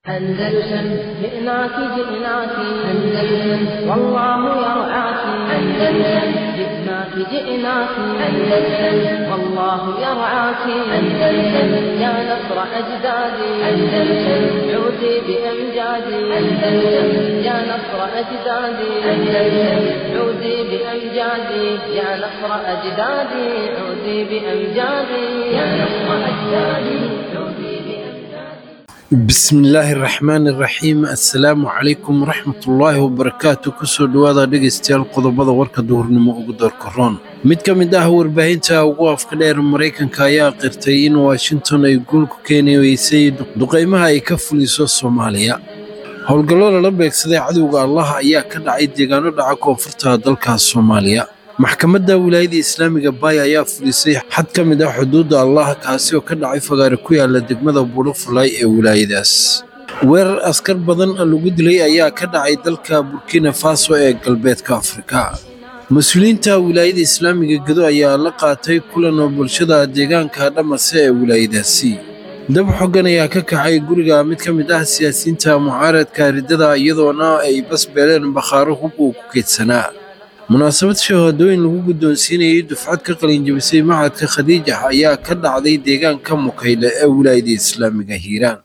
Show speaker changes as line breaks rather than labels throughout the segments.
أندلسن جئناك جئناك أندلسن والله يرعاك أندلسن جئناك جئناك أندلسن والله يرعاك أندلسن يا نصر أجدادي أندلسن عودي بأمجادي أندلسن يا نصر أجدادي أندلسن عودي بأمجادي يا نصر أجدادي عودي بأمجادي يا نصر أجدادي عودي بأمجادي
bismillaahi raxmaani raxiim assalaamu calaykum waraxmatullaahi wabarakaatu kusoo dhowaada dhegaystayaal qodobada warka duhurnimo ugu doorka roon mid ka mid ah warbaahinta ugu afka dheer maraykanka ayaa qirtay in washington ay guul ku keeni weysay duqaymaha ay ka fuliso soomaaliya howlgallo lala beegsaday cadowga allah ayaa ka dhacay deegaano dhaca koonfurta dalka soomaaliya maxkamadda wilaayada islaamiga baay ayaa fulisay xad ka mid ah xuduudda allah kaasi oo ka dhacay fagaare ku yaala degmada buulafulay ee wilaayadaas weerar askar badan lagu dilay ayaa ka dhacay dalka burkina faso ee galbeedka afrika mas-uuliyiinta wilaayada islaamiga gedo ayaa la qaatay kulan oo bulshada deegaanka dhamase ee wilaayadaasi dab xoggan ayaa ka kacay guriga mid ka mid ah siyaasiyiinta mucaaradka riddada iyadoona ay basbeeleen bakhaaro hub uu ku keydsanaa munaasabad shahaadooyin lagu guddoonsiinayay dufcad ka qalinjabisay macadka khadiija ayaa ka dhacday deegaanka mukayle ee wilaayada islaamiga hiiraan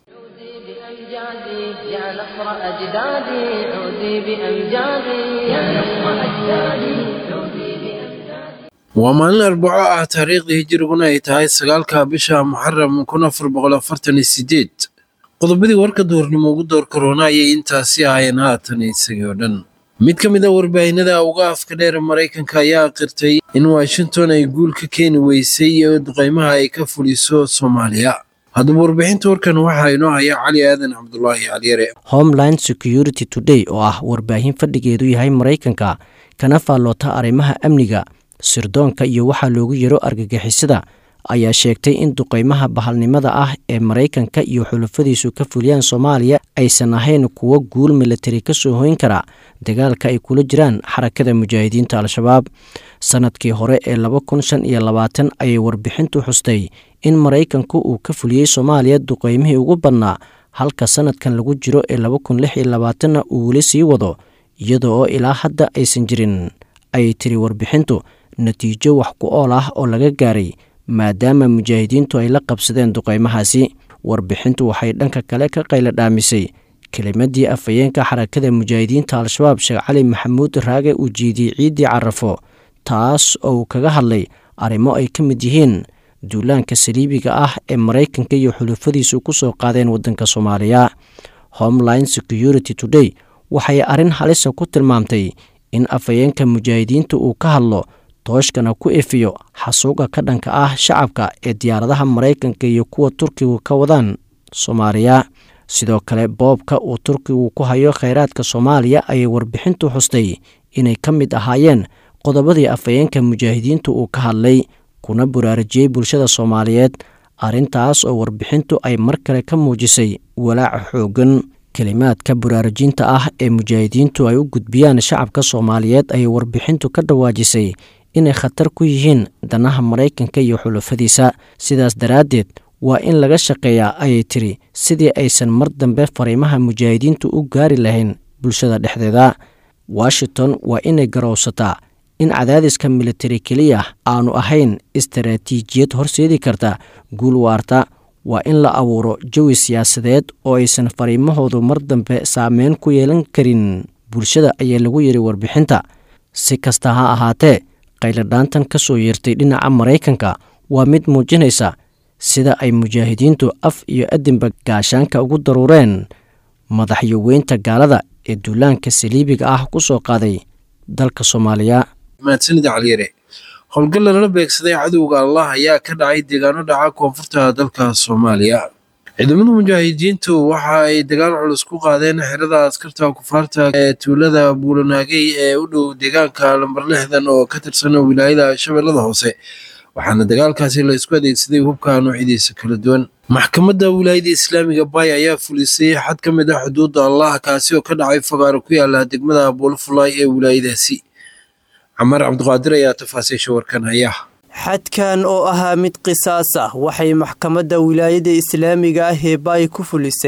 بأمجادي يا نصر أجدادي عودي بأمجادي يا نصر أجدادي عودي بأمجادي
waa maalin arbaco ah taariikhdii hijiriguna ay tahay sagaalka bisha muxaram kun afar boqol afartan iyo sideed qodobadii warka duhurnimo ugu door korona ayay intaasi ahaayeen haatan isagii oo dhan mid ka mid a warbaahinada uga afka dheer maraykanka ayaa qirtay in washington ay guul ka keeni weysay duqaymaha ay ka fuliso soomaaliya haddaba warbixinta warkan waxaa inoo haya cali aadan cabdulaahi caliyare
homeland security today oo ah warbaahin fadhigeedu yahay maraykanka kana faalloota arrimaha amniga sirdoonka iyo waxaa loogu yaro argagixisada ayaa sheegtay in duqaymaha bahalnimada ah ee maraykanka iyo xulafadiisu ka fuliyaan soomaaliya aysan ahayn kuwo guul milatari ka soo hoyn kara dagaalka ay kula jiraan xarakada mujaahidiinta al-shabaab sanadkii hore ee laba kun shan iyo labaatan ayay warbixintu xustay in maraykanku uu ka fuliyey soomaaliya duqaymihii ugu badnaa halka sanadkan lagu jiro ee laba kun lix iyo labaatanna uu weli sii wado iyada oo ilaa hadda aysan jirin ayay tiri warbixintu natiijo wax ku ool ah oo laga gaaray maadaama mujaahidiintu ay la qabsadeen duqaymahaasi warbixintu waxay dhanka kale ka qayla dhaamisay kelimadii afhayeenka xarakada mujaahidiinta al-shabaab sheekh cali maxamuud raage uu jeediyey ciiddii carafo taas oo uu kaga hadlay arrimo ay ka mid yihiin duulaanka saliibiga ah ee maraykanka iyo xulufadiisu ku soo qaadeen waddanka soomaaliya homeline security today waxay arrin halisa ku tilmaamtay in afhayeenka mujaahidiinta uu ka hadlo tooshkana ku efiyo xasuuqa ka dhanka ah shacabka ee diyaaradaha maraykanka iyo kuwa turkigu ka wadaan soomaaliya sidoo kale boobka uu turkigu ku hayo kheyraadka soomaaliya ayay warbixintu xustay inay ka mid ahaayeen qodobadii afhayeenka mujaahidiintu uu ka hadlay kuna buraarajiyey bulshada soomaaliyeed arrintaas oo warbixintu ay mar kale ka muujisay walaaca xooggan kelimaadka buraarajinta ah ee mujaahidiintu ay u gudbiyaan shacabka soomaaliyeed ayay warbixintu ka dhawaajisay inay khatar ku yihiin danaha maraykanka iyo xulafadiisa sidaas daraaddeed waa in laga shaqeeyaa ayay tiri sidii aysan mar dambe fariimaha mujaahidiintu u gaari lahayn bulshada dhexdeeda washington waa inay garowsataa in cadaadiska militari keliya aanu ahayn istaraatiijiyad horseedi karta guul waarta waa in la abuuro jawi siyaasadeed oo aysan fariimahoodu mar dambe saameyn ku yeelan karin bulshada ayaa lagu yidhi warbixinta si kasta ha ahaatee qayladhaantan ka soo yeertay dhinaca maraykanka waa mid muujinaysa sida ay mujaahidiintu af iyo adinba gaashaanka ugu daruureen madaxyoweynta gaalada ee duulaanka saliibiga ah ku soo qaaday dalka soomaaliya
mahadsanida caliyare howlgal lala beegsaday cadowga allah ayaa ka dhacay deegaano dhaca koonfurta dalka soomaaliya ciidamada mujaahidiintu waxa ay dagaal culus ku qaadeen xerada askarta kufaarta ee tuulada buulanaagey ee u dhow deegaanka lambar lixdan oo ka tirsan wilaayada shabeellada hoose waxaana dagaalkaasi la isku adeegsaday hubka noocyadiisa kala duwan maxkamadda wilaayada islaamiga baay ayaa fulisay xad ka mid ah xuduudda allah kaasi oo ka dhacay fagaaro ku yaala degmada buulafulay ee wilaayadaasi camaar cabdiqaadir ayaa tafaasiisha warkan haya
xadkan oo ahaa mid qisaas ah waxay maxkamadda wilaayada islaamiga ah ee baay ku fulisay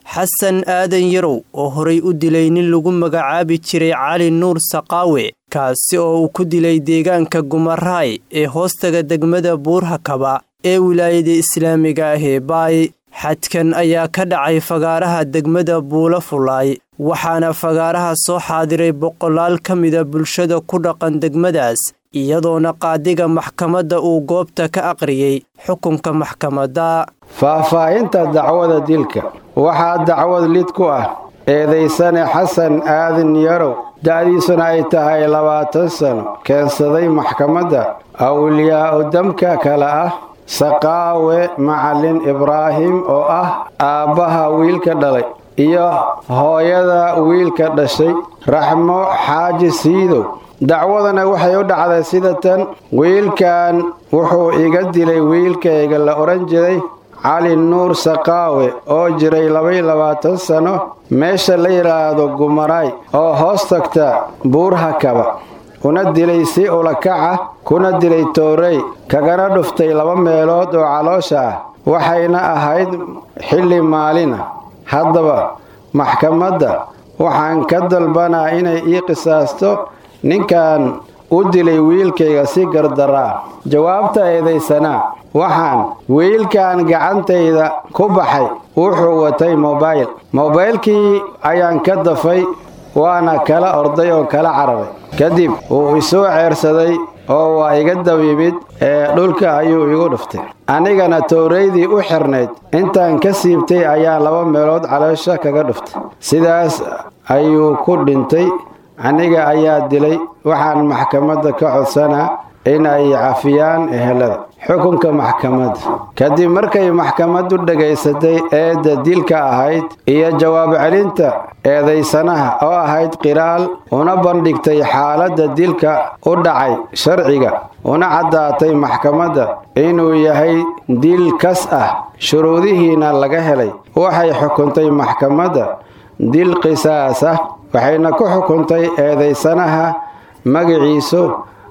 xasan aadan yarow oo horay u dilay nin lagu magacaabi jiray cali nuur saqaawe kaasi oo uu ku dilay deegaanka gumaraay ee hoostaga degmada buurhakaba ee wilaayada islaamiga ah ee baay xadkan ayaa ka dhacay fagaaraha degmada buula fulaay waxaana fagaaraha soo xaadiray boqolaal ka mida bulshada ku dhaqan degmadaas iyadoona qaadiga maxkamadda uu goobta ka aqriyey xukunka maxkamadda
faahfaahinta dacwada dilka waxaa dacwad lid ku ah eedaysane xasan aadan yarow da'diisuna ay tahay labaatan sano keensaday maxkamadda awliyaa'u damka kale ah saqaawe macalin ibraahim oo ah aabbaha wiilka dhalay iyo hooyada wiilka dhashay raxmo xaaji siidow dacwadana waxay u dhacday sida tan wiilkan wuxuu iga dilay wiilkayga la odhan jiray cali nuur saqaawe oo jiray labaiyo labaatan sano meesha la yidhaahdo gumaraay oo hoos tagta buurhakaba una dilay si ulakaca kuna dilay toorey kagana dhuftay laba meelood oo caloosha ah waxayna ahayd xilli maalina haddaba maxkamadda waxaan ka dalbanaa inay ii qisaasto ninkan u dilay wiilkayga si gardaraa jawaabta eedaysanaa waxaan wiilkan gacantayda ku baxay wuxuu watay mobayl mobaylkii ayaan ka dafay waana kala orday oo kala cararay kadib wuu isoo ceersaday oo waa iga dabyimid ee dhulka ayuu igu dhuftay anigana towraydii u xirnayd intaan ka siibtay ayaa laba meelood caloosha kaga dhuftay sidaas ayuu ku dhintay aniga ayaa dilay waxaan maxkamadda ka codsanaa in ay cafiyaan ehelada xukunka maxkamadda kadib markay maxkamaddu dhegaysatay eedda dilka ahayd iyo jawaab celinta eedaysanaha oo ahayd qiraal una bandhigtay xaaladda dilka u dhacay sharciga una caddaatay maxkamadda inuu yahay dil kas ah shuruudihiina laga helay waxay xukuntay maxkamadda dil qisaas ah waxayna ku xukuntay eedaysanaha magaciisu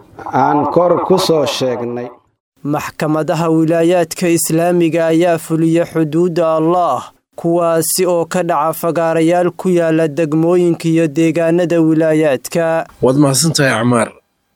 aan kor ku soo sheegnay
maxkamadaha wilaayaadka islaamiga ayaa fuliya xuduudda allaah kuwaasi oo ka dhaca fagaarayaal ku yaala degmooyinka iyo deegaanada wilaayaadka
waad mahadsantahay acmaar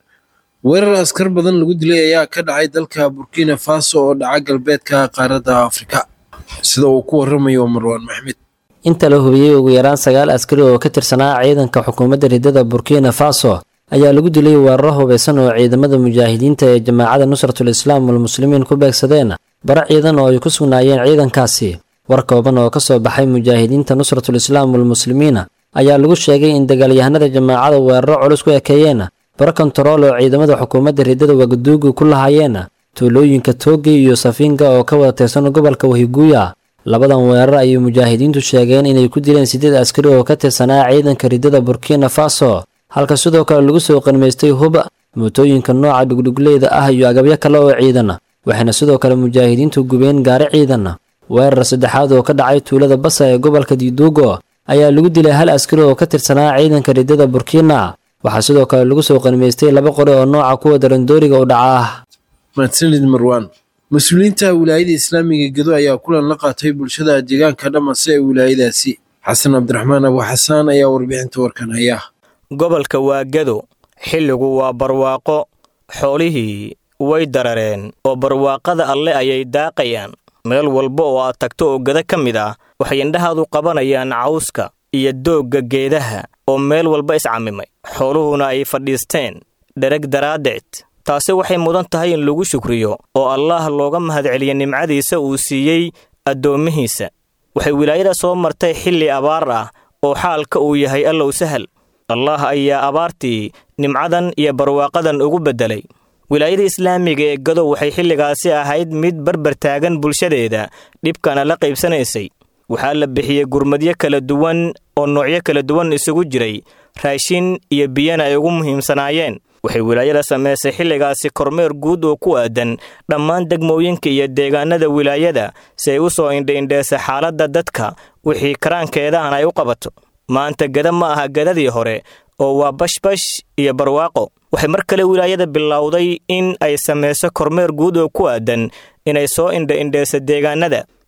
weerar askar badan lagu dilay ayaa ka dhacay dalka burkina faso oo dhaca galbeedka qaaradda afrika sida uu ku waramayo marwaan maxmed
inta la hubiyey ugu yaraan sagaal askari oo ka tirsanaa ciidanka xukuumadda ridada burkina faso ayaa lagu dilay weeraro hubaysan oo ciidamada mujaahidiinta ee jamaacada nusratul islaam walmuslimiin ku beegsadeen bara ciidan oo ay ku sugnaayeen ciidankaasi war kooban oo ka soo baxay mujaahidiinta nusratul islaam walmuslimiina ayaa lagu sheegay in dagaalyahanada jamaacada weeraro culus ku ekeeyeen bara kontarool oo ciidamada xukuumadda ridada wagaduugu ku lahaayeen tuulooyinka toogi iyo safiinga oo ka wada tirsan gobolka wahiguuya labadan weerar ayay mujaahidiintu sheegeen inay ku dileen siddeed askari oo ka tirsanaa ciidanka ridada burkina faso halka sidoo kale lagu soo qanmaystay huba mootooyinka nooca dhugdhugleeda ah iyo agabyo kale oo ciidan waxayna sidoo kale mujaahidiintu gubeen gaari ciidan weerar saddexaad oo ka dhacay tuulada basa ee gobolka diiduugo ayaa lagu dilay hal askari oo ka tirsanaa ciidanka ridada burkina waxaa sidoo kale lagu soo qanmaystay laba qori oo nooca kuwa darandooriga u dhaca ah
mahadsanid marwaan mas-uuliyiinta wilaayada islaamiga gedo ayaa kulan la qaatay bulshada deegaanka dhamase ee wilaayadaasi xasan cabdiraxmaan abu xasaan ayaa warbixinta warkan haya
gobolka waa gedo xilligu waa barwaaqo xoolihii way darareen oo barwaaqada alle ayay daaqayaan meel walba oo aad tagto oo geda ka mid ah waxay indhahaadu qabanayaan cawska iyo doogga geedaha oo meel walba iscamimay xooluhuna ay fadhiisteen dhereg daraaddeed taasi waxay mudan tahay in lagu shukriyo oo allaah looga mahadceliya nimcadiisa uu siiyey addoommihiisa waxay wilaayada soo martay xilli abaar ah oo xaalka uu yahay allow sahal allaah ayaa abaartii nimcadan iyo barwaaqadan ugu beddelay wilaayada islaamiga ee gadow waxay xilligaasi ahayd mid barbar taagan bulshadeeda dhibkana la qaybsanaysay waxaa la bixiyey gurmadyo kala duwan oo noocyo kala duwan isugu jiray raashin iyo biyana ay ugu muhiimsanaayeen waxay wilaayada samaysay xilligaasi kormeer guud oo ku aadan dhammaan degmooyinka iyo deegaanada wilaayada si ay u soo indhaindheesa xaaladda dadka wixii karaankeedahana ay u qabato maanta geda ma aha gedadii hore oo waa bashbash iyo barwaaqo waxay mar kale wilaayada bilowday in ay samayso kormeer guud oo ku aadan inay soo indha-indheesa deegaanada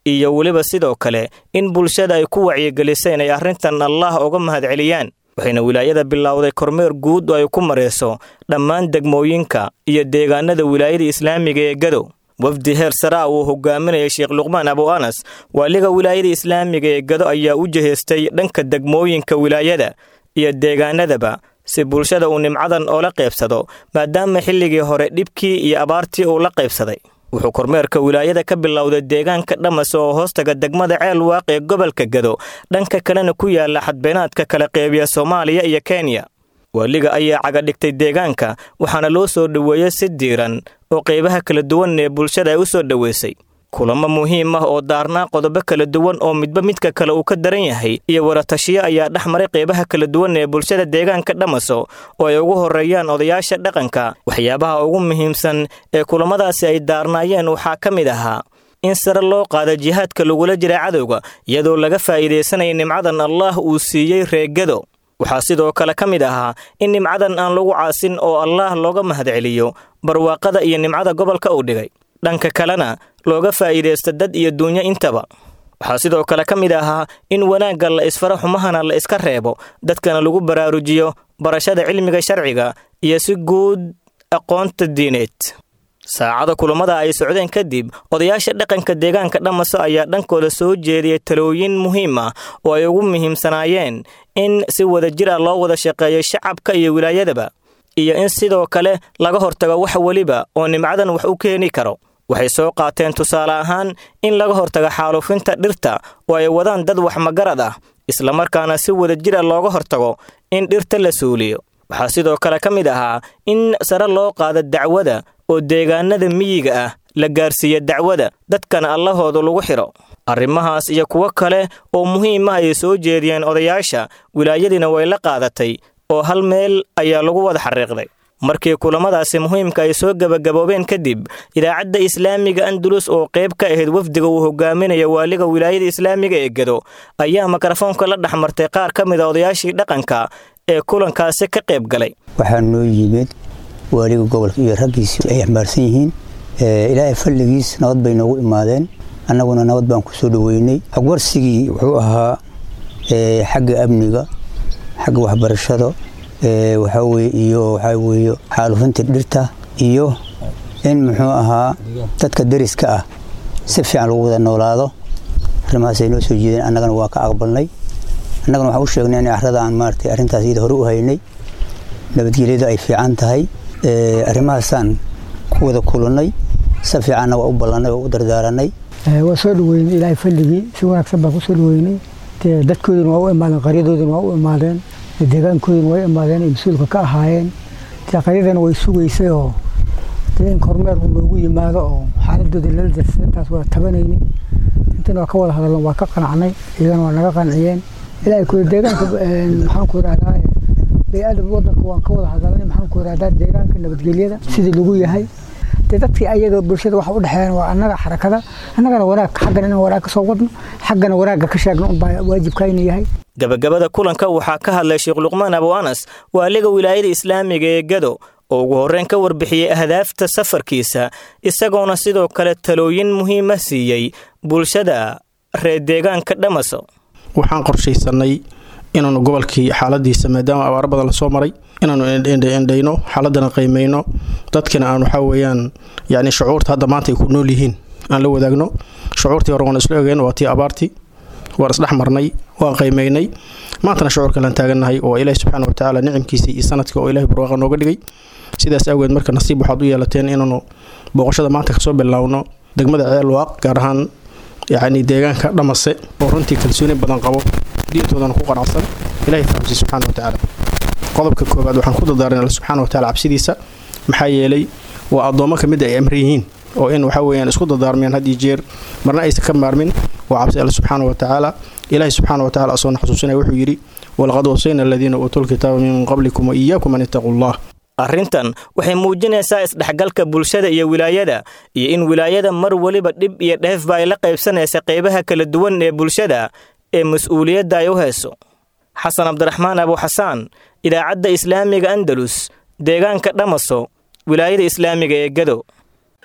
iyo weliba sidoo kale in bulshada ay ku wacyigelisay inay arrintan allah uga mahadceliyaan waxayna wilaayada bilowday kormeer guud oo ay ku marayso dhammaan degmooyinka iyo deegaanada wilaayada islaamiga ee gadow wafdi heer saraa uu hogaaminayay sheekh luqmaan abu anas waaliga wilaayada islaamiga ee gado ayaa u jihaystay dhanka degmooyinka wilaayada iyo deegaanadaba si bulshada uu nimcadan oola qaybsado maadaama xilligii hore dhibkii iyo abaartii uu la qaybsaday wuxuu kormeerka wilaayada ka bilowday deegaanka dhamas oo hoostaga degmada ceel waaq ee gobolka gado dhanka kalena ku yaala xadbeenaadka kala qeybiya soomaaliya iyo kenya waaliga ayaa cagadhigtay deegaanka waxaana loo soo dhoweeyey si diiran oo qaybaha kala duwan ee bulshada ay u soo dhoweysay kulamo muhiim ah oo daarnaa qodobo kala duwan oo midba midka kale uu ka daran yahay iyo waratashiyo ayaa dhex maray qaybaha kala duwan ee bulshada deegaanka dhamaso oo ay ugu horreeyaan odayaasha dhaqanka waxyaabaha ugu muhiimsan ee kulamadaasi ay daarnaayeen waxaa ka mid ahaa in sare loo qaada jihaadka lagula jira cadowga iyadoo laga faa'iidaysanaya nimcadan allaah uu siiyey reegado waxaa sidoo kale ka mid ahaa in nimcadan aan lagu caasin oo allaah looga mahadceliyo barwaaqada iyo nimcada gobolka uu dhigay dhanka kalena looga faa'iidaysta dad iyo duunyo intaba waxaa sidoo kale ka mid ahaa in wanaagga la isfaro xumahana la iska reebo dadkana lagu baraarujiyo barashada cilmiga sharciga iyo si guud aqoonta diineed saacada kulamada ay socdeen kadib odayaasha dhaqanka deegaanka dhamaso ayaa dhankooda soo jeediyay talooyin muhiim ah oo ay ugu muhiimsanaayeen in si wadajir ah loo wada shaqeeyo shacabka iyo wilaayadaba iyo in sidoo kale laga hortago wax weliba oo nimcadan wax u keeni karo waxay soo qaateen tusaale ahaan in laga hortago xaaluufinta dhirta oo ay wadaan dad wax magarad ah islamarkaana si wadajir ah looga hortago in dhirta la suuliyo waxaa sidoo kale ka mid ahaa in sare loo qaado dacwada oo deegaanada miyiga ah la gaarsiiya dacwada dadkana allahooda lagu xidho arrimahaas iyo kuwo kale oo muhiim ah ayay soo jeediyeen odayaasha wilaayadiina way la qaadatay oo hal meel ayaa lagu wada xariiqday markii kulamadaasi muhiimka ay soo gebagaboobeen kadib idaacadda islaamiga andalus oo qayb ka ahayd wafdiga uu hogaaminaya waaliga wilaayada islaamiga ee gado ayaa mikrofoonka la dhex martay qaar ka mid a odayaashii dhaqanka ee kulankaasi ka qayb galay
waxaa noo yimid waaliga gobolka iyo raggiisi ay xambaarsan yihiin ilaahay falligiis nabad bay noogu imaadeen annaguna nabad baan ku soo dhoweynay xogwarsigii wuxuu ahaa xagga amniga xagga waxbarashada waxaa weye iyo waxaa weeye xaalufinta dhirta iyo in muxuu ahaa dadka deriska ah si fiican lagu wada noolaado arrimahaasay noo soo jeedeen annagana waa ka aqbalnay annagana waxaan u sheegnay in carrada aan maaratay arrintaas iyada hore u haynay nabadgelyada ay fiican tahay arrimahaasaan ku wada kulannay si fiicanna waa u ballannay oo u dardaaranay
waa soo dhaweynay ilaahay falligii si wanaagsan baan ku soo dhaweynay dadkooduna waa u imaadeen qaryadooduna waa u imaadeen deegaankooduna way imaadeen ay mas-uulka ka ahaayeen dee qaryadana way sugaysay oo dee in kormeer uu noogu yimaado oo xaaladooda lala darsay intaas waa tabanaynay intana waa ka wada hadalna waa ka qanacnay iyagana waa naga qanciyeen ilaahay ku deegaanka maxaan ku idhahdaa bay-aadam wadanka waan ka wada hadalnay maxaan ku idhahdaa deegaanka nabadgelyada sidii lagu yahay dee dadkii ayaga bulshada waxa u dhexeeyaan waa annaga xarakada annagana wanaag xaggana inaan wanaag ka soo wadno xaggana wanaagga ka sheegno unbaa waajibkayna yahay
gabagabada kulanka waxaa ka hadlay sheekh luqmaan abu anas waaliga wilaayada islaamiga ee gado oo ugu horreyn ka warbixiyey ahdaafta safarkiisa isagoona sidoo kale talooyin muhiima siiyey bulshada reer deegaanka dhamaso
waxaan qorshaysanay inaanu gobolkii xaaladiisa maadaama abaaro badan lasoo maray inaanu indhayno xaaladana qiimayno dadkina aan waxaa weyaan yani shucuurta hadda maanta ay ku nool yihiin aan la wadaagno shucuurtii hore waan isla ogeen waa tii abaartii waan isdhex marnay waan qiimaynay maantana shucuurkalaan taagannahay oo ilaahi subxaana watacaala nicimkiisii iyo sanadkii oo ilahi barwaaqa nooga dhigay sidaas awgeed marka nasiib waxaad u yeelateen inaanu booqashada maanta kasoo bilaawno degmada ceelwaaq gaar ahaan yacni deegaanka dhamase oo runtii kalsooni badan qabo diintoodana ku qanacsan ilahi fahamsi subxaana watacaala qodobka koowaad waxaan ku dardaaran alla subxaana wataala cabsidiisa maxaa yeelay waa addoommo ka mid ay amran yihiin oo in waxa weeyaan isku dardaarmeen had iyo jeer marna aysan ka maarmin waa cabsi alle subxaana watacaala ilaahi subxaana watacaala asoona xasuusinaya wuxuu yidhi walaqad wasayna aladiina uutuu lkitaaba min qablikum wa iyaakum an ittaquu allah
arrintan waxay muujinaysaa isdhexgalka bulshada iyo wilaayada iyo in wilaayada mar weliba dhib iyo dheefba ay la qaybsanaysa qaybaha kala duwan ee bulshada ee mas-uuliyadda ay u hayso xasan cabdiraxmaan abuxasaan idaacadda islaamiga andalus deegaanka dhamaso wilaayada islaamiga ee gado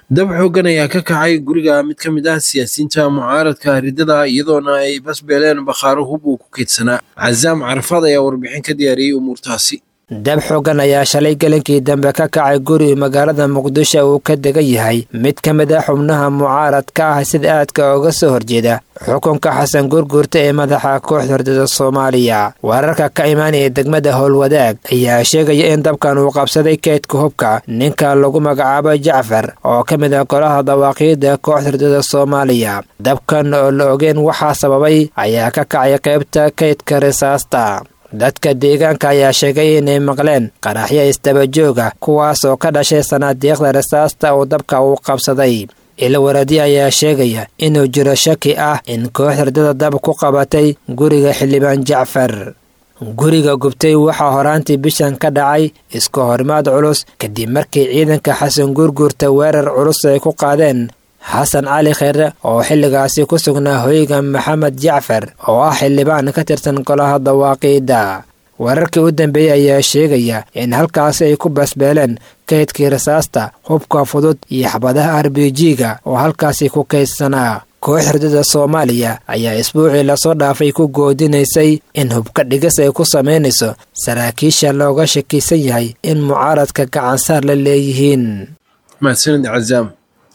dab xooggan ayaa ka kacay guriga mid ka mid ah siyaasiyiinta mucaaradka ridada iyadoona ay basbeeleen bakhaaro hub uu ku keydsanaa casaam carafaad ayaa warbixin ka diyaariyey umuurtaasi
dab xooggan ayaa shalay gelinkii dambe ka kacay guri magaalada muqdisho uu ka degan yahay mid ka mid ah xubnaha mucaaradka ah sida aadka uga soo horjeeda xukunka xasan gurgurta ee madaxa kooxda hordada soomaaliya wararka ka imaanaya degmada howlwadaag ayaa sheegaya in dabkan uu qabsaday keydka hubka ninka lagu magacaabo jacfar oo ka mid ah golaha dawaaqiida kooxda hordada soomaaliya dabkan oo la ogeen waxaa sababay ayaa ka kacay qaybta keydka risaasta dadka deegaanka ayaa sheegay inay maqleen qaraxyo isdabajooga kuwaas oo ka dhashay sanaadiiqda risaasta uu dabka uu qabsaday ilawaradi ayaa sheegaya inuu jiro shaki ah in koox hurdada dab ku qabatay guriga xildhibaan jacfar guriga gubtay waxaa horaantii bishan ka dhacay isku horimaad culus kadib markii ciidanka xasan guurguurta weerar culus ay ku qaadeen xasan cali kheyre oo xilligaasi ku sugnaa hoyga maxamed jacfar oo ah xildhibaan ka tirsan golaha dawaaqiida wararkii u dambeeyey ayaa sheegaya in halkaasi ay ku basbeeleen kaydkii rasaasta hubka fudud iyo xabadaha arbijiga oo halkaasi ku kaydsanaa koox hurdada soomaaliya ayaa isbuucii lasoo dhaafay ku goodinaysay in hubka dhigis ay ku samaynayso saraakiisha looga shakisan yahay in mucaaradka gacansaar la leeyihiin
mahadsanid cazaam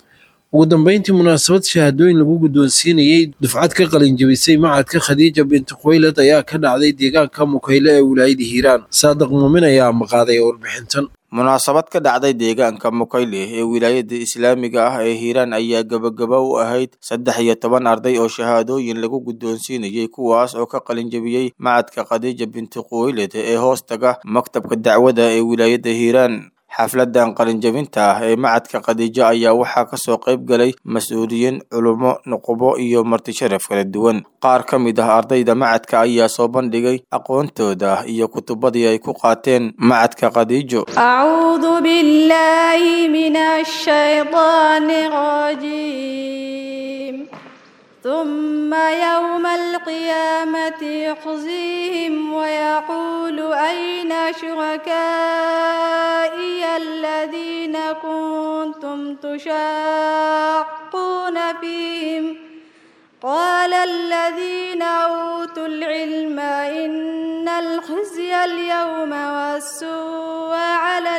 ugu dambeyntii munaasabad shahaadooyin lagu guddoonsiinayey dufcad ka qalinjabisay macadka khadiija binti khuwaylad ayaa ka dhacday deegaanka mukayle ee wilaayada hiiraan saadiq muumin ayaa maqaaday warbixintan
munaasabad ka dhacday deegaanka mukayle ee wilaayada islaamiga ah ee hiiraan ayaa gebagaba u ahayd saddex iyo toban arday oo shahaadooyin lagu guddoonsiinayey kuwaas oo ka qalinjabiyey macadka khadiija binti khuwaylad ee hoostaga maktabka dacwada ee wilaayada hiiraan xafladan qalinjabinta ah ee macadka khadiijo ayaa waxaa kasoo qayb galay mas-uuliyiin culummo nuqubo iyo martisharaf kala duwan qaar ka mid ah ardayda macadka ayaa soo bandhigay aqoontooda iyo kutubadii ay ku qaateen macadka khadiijo
أعوذ بالله من الشيطان الرجيم ثم يوم القيامة يخزيهم ويقول أين شركائي الذين كنتم تشاقون فيهم قال الذين أوتوا العلم إن الخزي اليوم والسوء على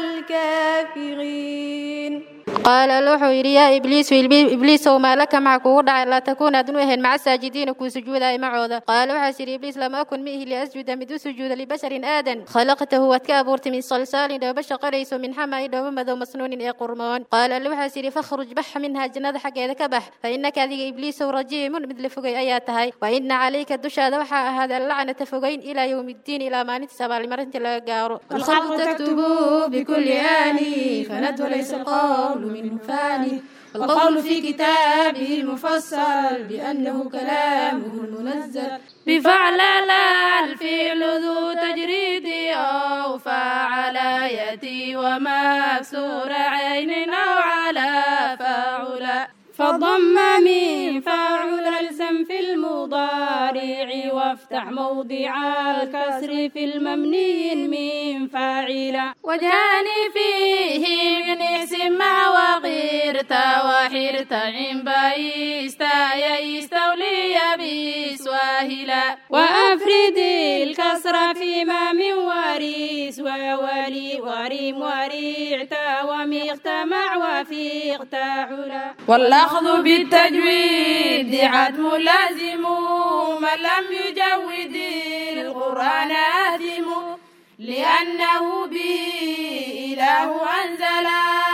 الكافرين
qaala wuxuu yidhi yaa ibliisu ibliisow maa laka maxa kugu dhacay laa takuun aadun u ahayn maca saajidiina kuu sujuudaya macooda qaala waxaas yidhi ibliis lama akun miihi liasjuda mid u sujuuda libasharin aadan khalaqtahu waad ka abuurtay min salsaalin dhooba shaqalayso min xamaai dhooba madow masnuunin ee qurmoon qaala alle waxaas yidhi fakhruj bax minha jannada xaggeeda ka bax fa innaka adiga ibliisow rajiimun mid la fogay ayaa tahay wa inna calayka dushaada waxaa ahaaday allacnata fogayn ilaa yowmi ddiin ilaa maalintiis abaalmarinta laga gaaro
الخلق تكتبوا بكل آني فند وليس القول منه فاني والقول في كتابه المفصل بأنه كلامه المنزل بفعل لا الفعل ذو تجريد أو فعل يأتي ومكسور عين أو على فاعل فضم من فاعل الزم في المضارع وافتح موضع الكسر في المبني من فاعل وجهان فيه من اسم مع وغيرت وحرت عن بايستا يستولي بسواهلا وأفرد الكسر فيما من وريس وولي وريم وريعت وميغت مع وفيغت علا والأخذ بالتجويد عدم لازم من لم يجود القرآن آثم لأنه به إله أنزل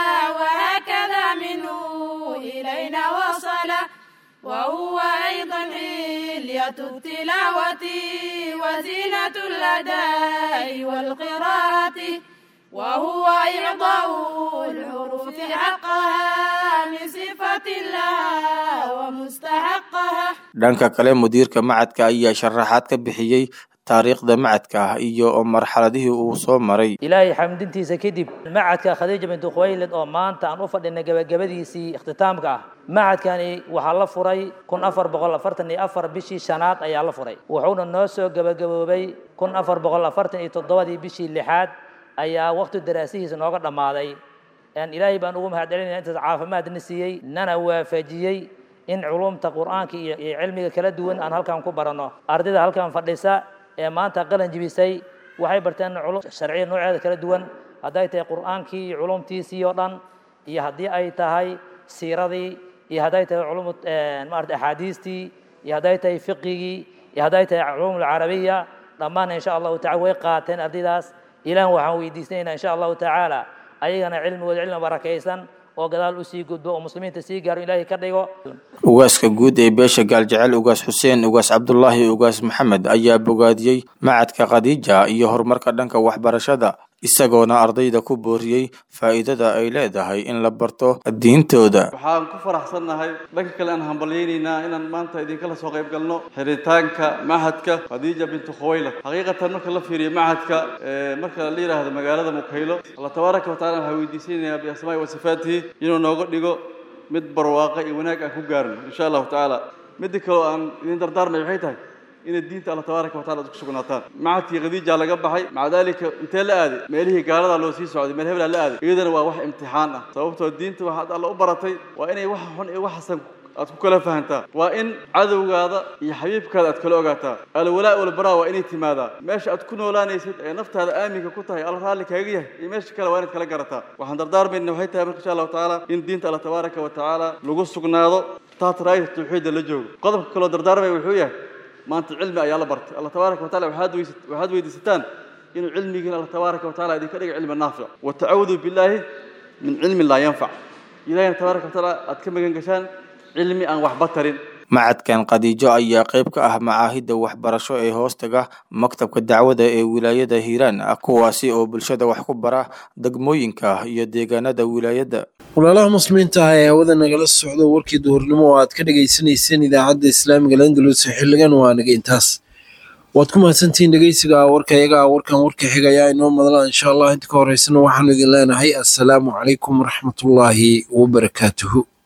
وهكذا منه إلينا وصل وهو أيضا حلية التلاوة وزينة الأداء والقراءة وهو إعطاء الحروف حقها من صفة لها ومستحقها
dhanka kale mudiirka macadka ayaa sharaxaad ka bixiyey taariikhda macadka iyo marxaladihii uu soo maray
ilaahay xamdintiisa kadib macadka khadiija bintu khuwaylid oo maanta aan u fadhinay gebagabadiisii ikhtitaamka ah macadkani waxaa la furay kun afar boqol afartan iyo afar bishii shanaad ayaa la furay wuxuuna noo soo gebagaboobay kun afar boqol afartan iyo toddobadii bishii lixaad ayaa waqti daraasihiisa nooga dhammaaday ilaahay baan ugu mahadcelinaya intaas caafimaadna siiyey nana waafajiyey in culumta qur'aanka iyo iyo cilmiga kala duwan aan halkan ku baranno ardayda halkan fadhisa ee maanta qalan jibisay waxay barteen culum sharciya nooceeda kala duwan hadday tahay qur'aankii iyo culumtiisii oo dhan iyo haddii ay tahay siiradii iyo hadday tahay culum maarata axaadiistii iyo hadday tahay fiqigii iyo hadday tahay culum alcarabiya dhammaan insha allahu tacala way qaateen ardaydaas ilaah waxaan weydiisanaynaa insha allahu tacaala ayagana cilmigooda cilmi barakaysan oo gadaal u sii gudbo oo muslimiinta sii gaaro ilaahay ka dhigo
ugaaska guud ee beesha gaaljecel ugaas xuseen ugaas cabdulaahi ugaas maxamed ayaa bogaadiyey macadka khadiija iyo horumarka dhanka waxbarashada isagoona ardayda ku booriyey faa'iidada ay leedahay in la barto diintooda
waxaan ku faraxsannahay dhanka kale aan hambalyaynaynaa inaan maanta idinkala soo qayb galno xiritaanka machadka khadiija bintu khuwaylad xaqiiqatan marka la fiiriyo machadka marka la yidhaahdo magaalada mukhaylo allah tabaaraka wa tacala waxaa weydiisanayaa biasmaa'i wa sifaatihi inuu nooga dhigo mid barwaaqa iyo wanaag aan ku gaarno insha allahu tacaala midda kaleo aan idin dardaarmay waxay tahay inay diinta alla tabaaraka wa tacala ku sugnaataan macadkii khadiija laga baxay maca daalika intee la aaday meelihii gaalada loo sii socday meel hebelaa la aaday iyadana waa wax imtixaan ah sababtoo diinta waxaad alla u baratay waa inay wax xun iyo wax xasan aad ku kala fahantaa waa in cadowgaada iyo xabiibkaada aad kala ogaataa alwalaa walbaraa waa inay timaadaa meesha aad ku noolaanaysid ee naftaada aaminka ku tahay alla raalli kaaga yahay iyo meesha kale waa inaad kala garataa waxaan dardaarmayna waxay tahay marka insha allahu tacaala in diinta alla tabaaraka wa tacaala lagu sugnaado taat raayta tawxiidda la joogo qodobka kaloo dardaarmaya wuxuu yahay maanta cilmi ayaa la bartay allah tabaaraka wa tacala waxaad weysa waxaad weydiisataan inuu cilmigiina allah tabaaraka wa tacala idinka dhiga cilmi naafic wa tacaawudu billaahi min cilmin laa yanfac ilahina tabaaraka wa tacaala aad ka magan gashaan cilmi aan waxba tarin
macadkan khadiijo ayaa qayb ka ah macaahidda waxbarasho ee hoostaga maktabka dacwada ee wilaayada hiiraan kuwaasi oo bulshada wax ku bara degmooyinka iyo deegaanada wilaayadda
walaalaha muslimiinta ah ee hawada nagala socdo warkii duhurnimo oo aad ka dhagaysanayseen idaacadda islaamiga landalus xiligan waa naga intaas waad ku mahadsantihiin dhegeysiga warka iyaga warkan warka xigaya inoo madla insha allah inta ka horeysana waxaanu idin leenahay assalaamu calaykum waraxmatullaahi wabarakaatuhu